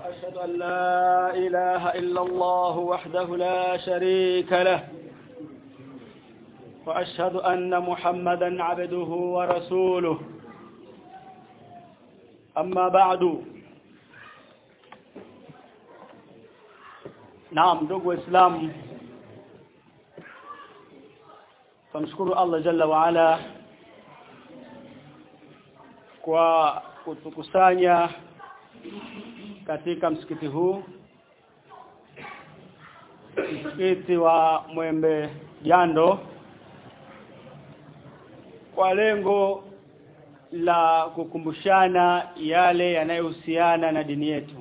وأشهد أن لا إله إلا الله وحده لا شريك له وأشهد أن محمدا عبده ورسوله أما بعد نعم ndugu waislamu tumshukuru Allah jalla wa ala kwa kutukusanya katika msikiti huu msikiti wa Mwembe Jando kwa lengo la kukumbushana yale yanayohusiana na dini yetu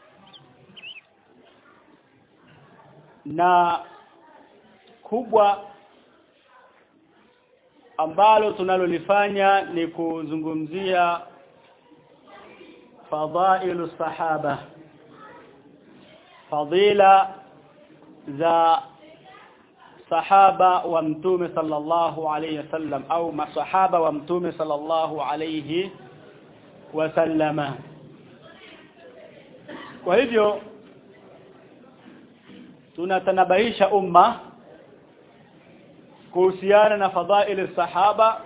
na kubwa ambalo tunalolifanya ni kuzungumzia fadailu sahaba fadila za sahaba wa mtume sallallahu alayhi wasallam au masahaba wa mtume sallallahu alayhi wasallama kwa hivyo tunatanabahisha umma kuhusiana na fadhaili sahaba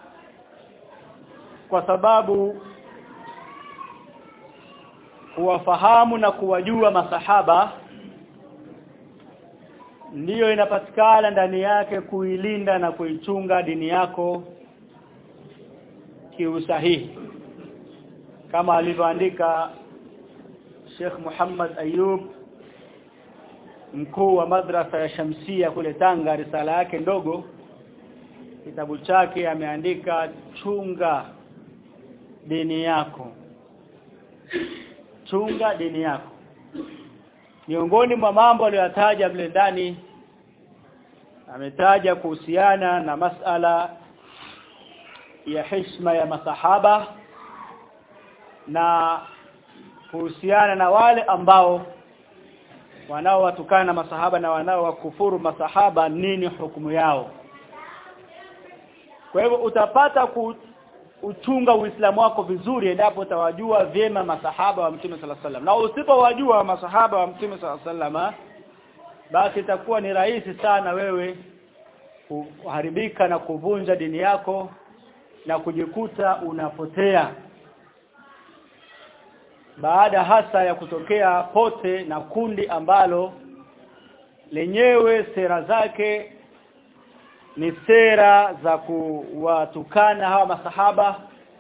kwa sababu kuwafahamu na kuwajua masahaba ndiyo inapatikana ndani yake kuilinda na kuichunga dini yako kiusahihi kama alivyoandika Sheikh Muhammad Ayub mkuu wa madrasa ya Shamsia kule Tanga risala yake ndogo kitabu chake ameandika chunga dini yako chunga dini yako miongoni mwa mambo aliyotaja vile ndani ametaja kuhusiana na masala ya heshima ya masahaba na kuhusiana na wale ambao wanaowatukana na masahaba na wanaowakufuru masahaba nini hukumu yao kwa hivyo utapata kuchunga uislamu wako vizuri endapo utawajua vyema masahaba wa mtume sala sallam na usipowajua masahaba wa mtume sala sallam basi itakuwa ni rahisi sana wewe kuharibika na kuvunja dini yako na kujikuta unapotea baada hasa ya kutokea pote na kundi ambalo lenyewe sera zake ni sera za kuwatukana hawa masahaba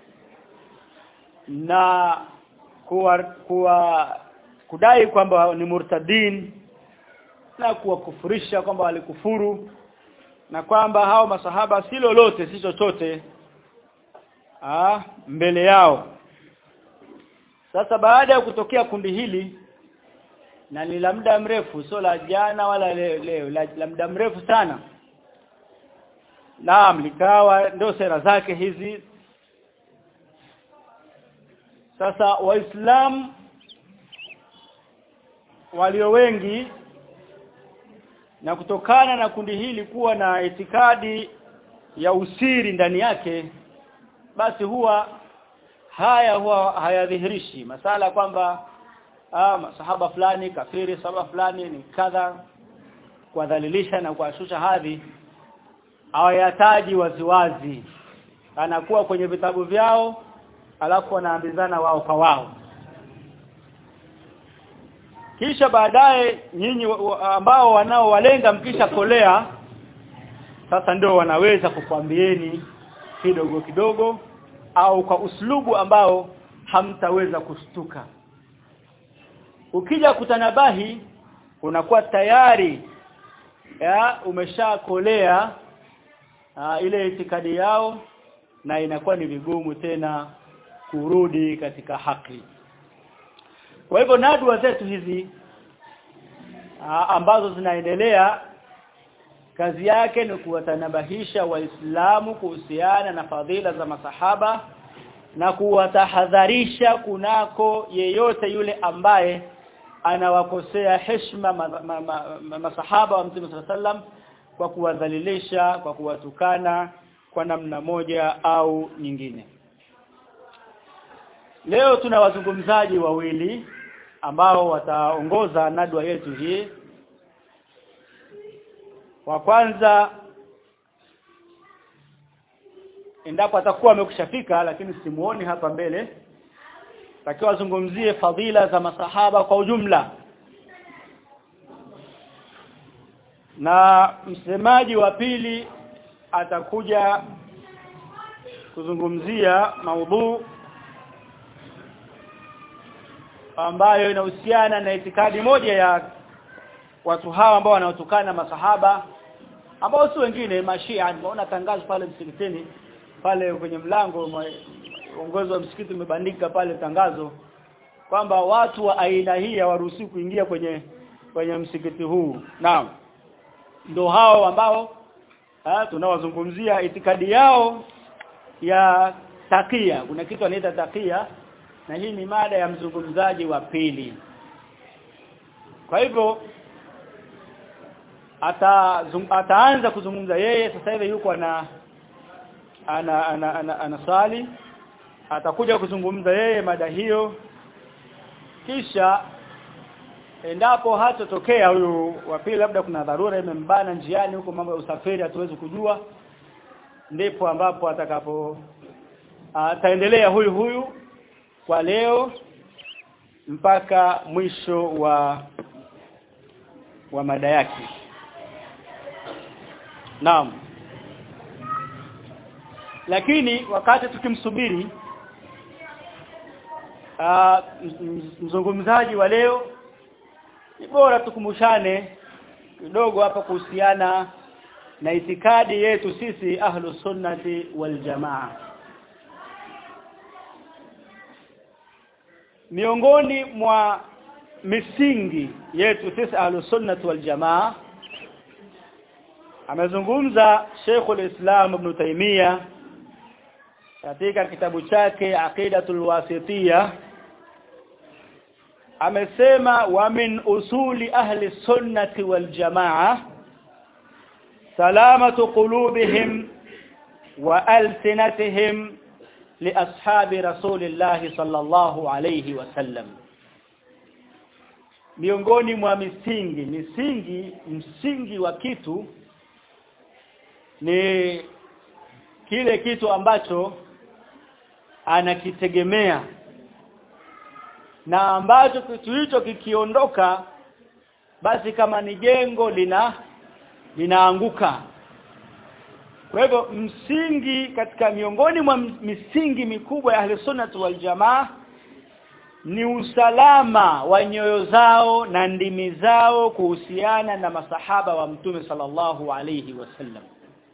na kuwa, kuwa kudai kwamba ni murtadin na kuwakufurisha kwamba walikufuru na kwamba hao masahaba si lolote si chochote ah mbele yao sasa baada ya kutokea kundi hili na ni la muda mrefu sio la jana wala leo, leo la, la muda mrefu sana naam likawa ndio sera zake hizi sasa waislamu walio wengi na kutokana na kundi hili kuwa na itikadi ya usiri ndani yake basi huwa haya huwa hayadhihirishi masala kwamba ah masahaba fulani kafiri sahaba fulani ni kadha kuwadhalilisha na kuwashusha hadhi hawayataji waziwazi anakuwa kwenye vitabu vyao alafu wanaambizana wao kwa wao kisha baadaye nyinyi ambao wanaowalenga mkisha kolea sasa ndio wanaweza kukwambieni kidogo kidogo au kwa uslubu ambao hamtaweza kushtuka ukija kutanabahi unakuwa tayari ya umeshakolea ile itikadi yao na inakuwa ni vigumu tena kurudi katika haki kwa hivyo nadwa zetu hizi aa, ambazo zinaendelea kazi yake ni kuwatanabahisha waislamu kuhusiana na fadhila za masahaba na kuwatahadharisha kunako yeyote yule ambaye anawakosea heshima ma, ma, ma, ma, masahaba wa Mtume sallam kwa kuwadhalilisha kwa kuwatukana kwa namna moja au nyingine leo tuna wazungumzaji wawili ambao wataongoza nadwa yetu hii wa kwanza endapo atakuwa amekushafika lakini simuoni hapa mbele takiwa azungumzie fadhila za masahaba kwa ujumla na msemaji wa pili atakuja kuzungumzia maudhu ambayo inahusiana na itikadi moja ya watu hawa ambao wanaotukana masahaba ambao si wengine mashia nimeona tangazo pale msikitini pale kwenye mlango uongozi wa msikiti umebandika pale tangazo kwamba watu wa aina hii hawaruhusiwi kuingia kwenye kwenye msikiti huu naam ndio hao ambao ha, tunawazungumzia itikadi yao ya takia kuna kitu anaita takia na hii ni mada ya mzungumzaji wa pili kwa hivyo ata zung, ataanza kuzungumza yeye sasa hivi yuko ana ana ana, ana, ana swali atakuja kuzungumza yeye mada hiyo kisha endapo hatotokea huyu wa pili labda kuna dharura imembana njiani huko mambo ya usafiri hatuwezi kujua ndipo ambapo atakapo ataendelea huyu huyu kwa leo mpaka mwisho wa wa mada yake naam lakini wakati tukimsubiri mzungumzaji wa leo ni bora tukumbushane kidogo hapa kuhusiana na itikadi yetu sisi ahlu sunnati wal jamaa miongoni mwa misingi yetu sisi ahlu sunnati wal jamaa amezungumza Sheikhul Islam Ibn Taymiyyah katika kitabu chake Aqidatul Wasitiyah amesema wa min usuli ahli sunnati wal jamaa salamatu qulubihim wa alsinatihim li ashabi rasulillahi sallallahu alayhi wasallam miongoni mwa misingi misingi msingi wa kitu ni kile kitu ambacho anakitegemea na ambacho kitu hicho kikiondoka basi kama ni jengo lina linaanguka kwa hivyo msingi katika miongoni mwa misingi mikubwa ya ahlusunnah wal jamaa ni usalama wa nyoyo zao na ndimi zao kuhusiana na masahaba wa mtume sallallahu alayhi wasallam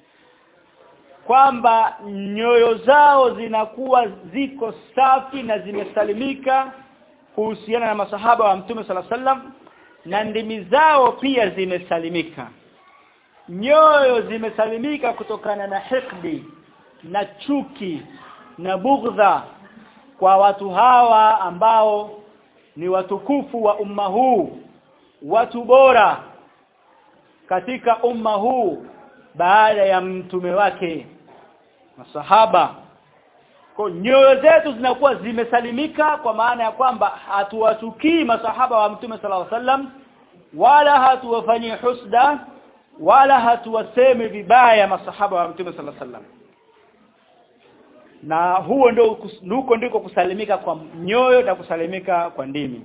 kwamba nyoyo zao zinakuwa ziko safi na zimesalimika kuhusiana na masahaba wa mtume sala sallam na ndimi zao pia zimesalimika nyoyo zimesalimika kutokana na hikdi na chuki na bugdha kwa watu hawa ambao ni watukufu wa umma huu watu bora katika umma huu baada ya mtume wake masahaba kwa nyoyo zetu zinakuwa zimesalimika kwa maana ya kwamba hatuwatukii masahaba wa mtume sallallahu alaihi wasallam wala hatuwafanyii husda wala hatuwasemi vibaya masahaba wa mtume sallallahu alaihi wasallam na huo ndio huko ndiko kusalimika kwa nyoyo na kusalimika kwa ndimi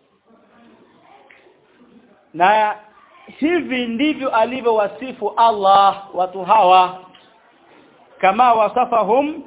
na hivi ndivyo alivyowasifu Allah watu hawa kama wasafahum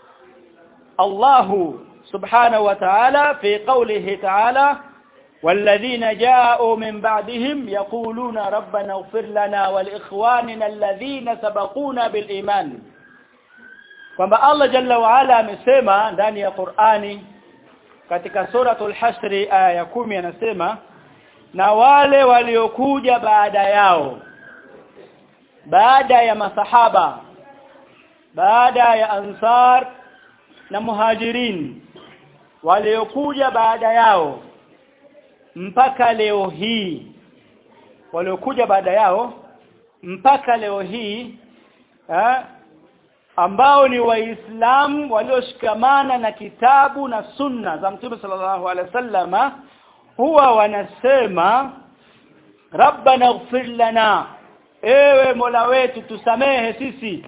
الله سبحانه وتعالى في قوله تعالى والذين جاءوا من بعدهم يقولون ربنا اغفر لنا ولإخواننا الذين سبقونا بالإيمان kwamba Allah jalla wa ala amesema ndani ya Qur'ani katika suratul hasri aya ya kumi anasema na wale waliokuja baada yao baada ya masahaba baada ya ansar na muhajirin waliokuja baada yao mpaka leo hii waliokuja baada yao mpaka leo hii ha, ambao ni waislamu walioshikamana na kitabu na sunna za mtume sallallahu alaihi wasallama huwa wanasema rabbana ighfir lana ewe mola wetu tusamehe sisi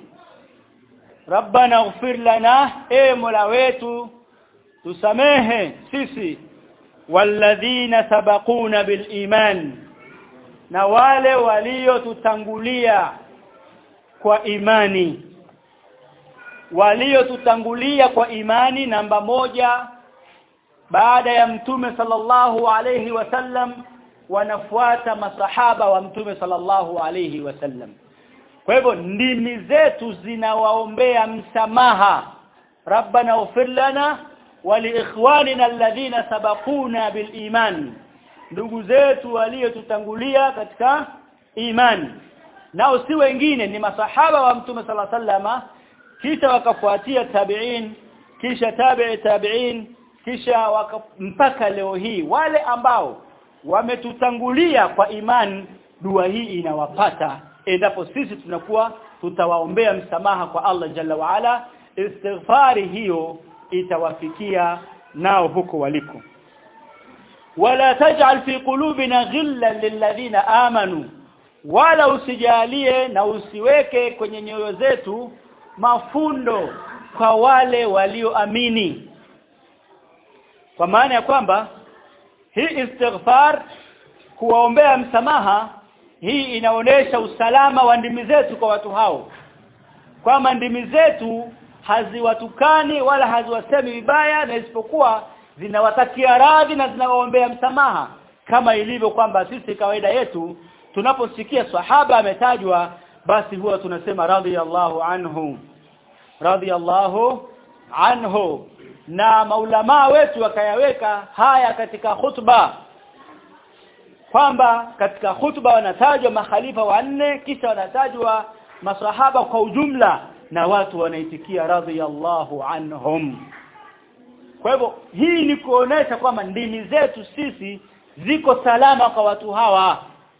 rabbana ighfir lana ewe mola wetu tusamehe sisi walladhina sabaquna bil iman na wale waliotutangulia kwa imani waliotutangulia kwa imani namba moja baada ya mtume sallallahu alayhi wasallam wanafuata masahaba wa mtume sallallahu alayhi wasallam kwa hivyo ndimi zetu zinawaombea msamaha rabbana ighfir lana waliikhwanina alladhina sabaquna biliman ndugu zetu waliotutangulia katika imani nao si wengine ni masahaba wa mtume sala sallama kisha wakafuatia tabi'in kisha tabi'i tabi'in kisha waka, mpaka leo hii wale ambao wametutangulia kwa imani dua hii inawapata endapo sisi tunakuwa tutawaombea msamaha kwa Allah jalla waala istighfari hiyo itawafikia nao huko waliko wala taj'al fi qulubina ghillan lilladhina amanu wala usijalie na usiweke kwenye nyoyo zetu mafundo kwa wale walioamini kwa maana ya kwamba hii istighfar kuwaombea msamaha hii inaonesha usalama wa ndimi zetu kwa watu hao kwamba ndimi zetu haziwatukani wala haziwasemi vibaya na isipokuwa zinawatakia radhi na zinawaombea msamaha kama ilivyo kwamba sisi kawaida yetu tunaposikia sahaba ametajwa basi huwa tunasema radhiyallahu anhu radhiyallahu anhu na maulamaa wetu wakayaweka haya katika khutba kwamba katika khutba wanatajwa makhalifa wanne kisha wanatajwa masahaba kwa ujumla na watu wanaitikia radhiyallahu anhum kwa hivyo hii ni kuonesha kwamba ndimi zetu sisi ziko salama kwa watu hawa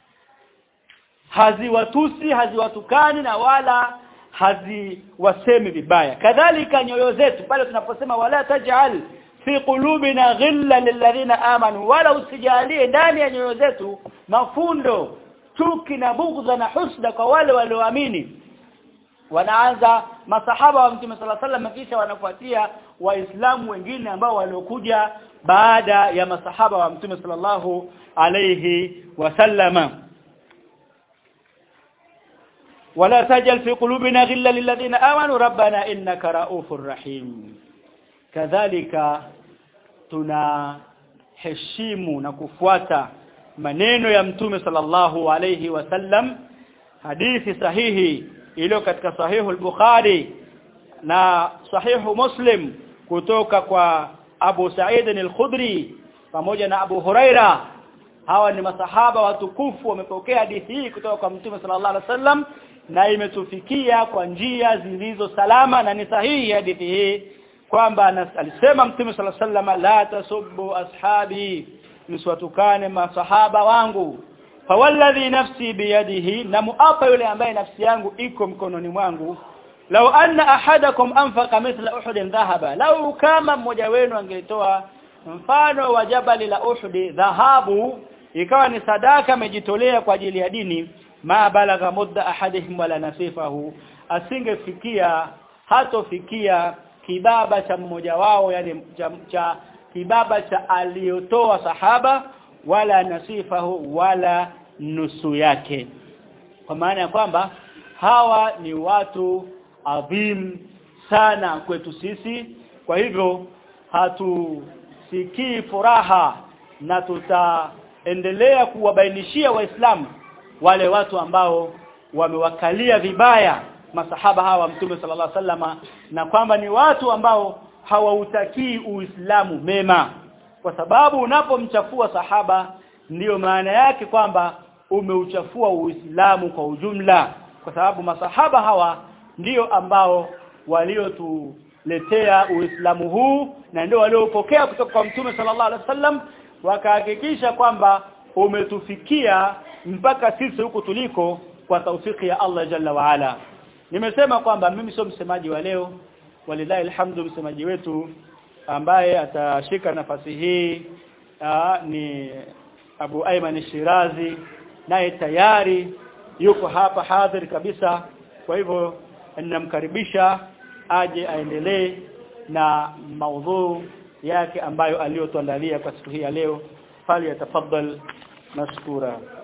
haziwatusi haziwatukani na wala haziwasemi vibaya kadhalika nyoyo zetu pale tunaposema wala taj'al fi qulubina ghilla lilladhina amanu wala usijalie ndani ya nyoyo zetu mafundo chuki na bughdha na husda kwa wale walioamini wanaanza masahaba wa mtume sala sallam kisha wanafuatia waislamu wengine ambao waliokuja baada ya masahaba wa mtume sallallahu alayhi wasallama ولا تجعل في قلوبنا غلا للذين آمنوا ربنا إنك رؤوف رحيم كذلك tunaheshimu na kufuata maneno ya mtume sallallahu alayhi wasallam hadithi sahihi iliyo katika sahihu al-Bukhari na sahihu Muslim kutoka kwa Abu Sa'id al-Khudri pamoja na Abu Huraira hawa ni masahaba watukufu wamepokea hadithi hii kutoka kwa mtume sallallahu alaihi wasallam na imetufikia kwa njia zilizo salama na ni sahihi hadithi hii kwamba alisema mtume sallallahu alaihi wasallam la tasubbu ashabi msiwatukane masahaba wangu fawalladhi nafsi biyadihi na muapa yule ambaye nafsi yangu iko mkononi mwangu lau anna ahadakum anfaqa mithla uhudin dhahaba lau kama mmoja wenu angetoa mfano wa jabali la uhudi dhahabu ikawa ni sadaka amejitolea kwa ajili ya dini ma balagha mudda ahadihim wala nasifahu asingefikia hatofikia kibaba cha mmoja wao yani cha, cha kibaba cha aliyotoa sahaba wala nasifahu wala nusu yake kwa maana ya kwamba hawa ni watu adhim sana kwetu sisi kwa hivyo hatusikii furaha na tutaendelea kuwabainishia waislamu wale watu ambao wamewakalia vibaya masahaba hawa mtume sallallahu alaihi wasallama na kwamba ni watu ambao hawautakii uislamu mema kwa sababu unapomchafua sahaba ndiyo maana yake kwamba umeuchafua uislamu kwa ujumla kwa sababu masahaba hawa ndiyo ambao waliotuletea uislamu huu na ndio waliopokea kutoka kwa mtume sallallahu alaihi wasallam wakahakikisha kwamba umetufikia mpaka sisi huku tuliko kwa taufiki ya Allah jalla waala nimesema kwamba mimi sio msemaji wa leo walilahi alhamdu msemaji wetu ambaye atashika nafasi hii aa, ni Abu Ayman Shirazi naye tayari yuko hapa hadhir kabisa kwa hivyo ninamkaribisha aje aendelee na maudhu yake ambayo aliyotuandalia kwa siku hii ya leo fali yatafaddal mashkura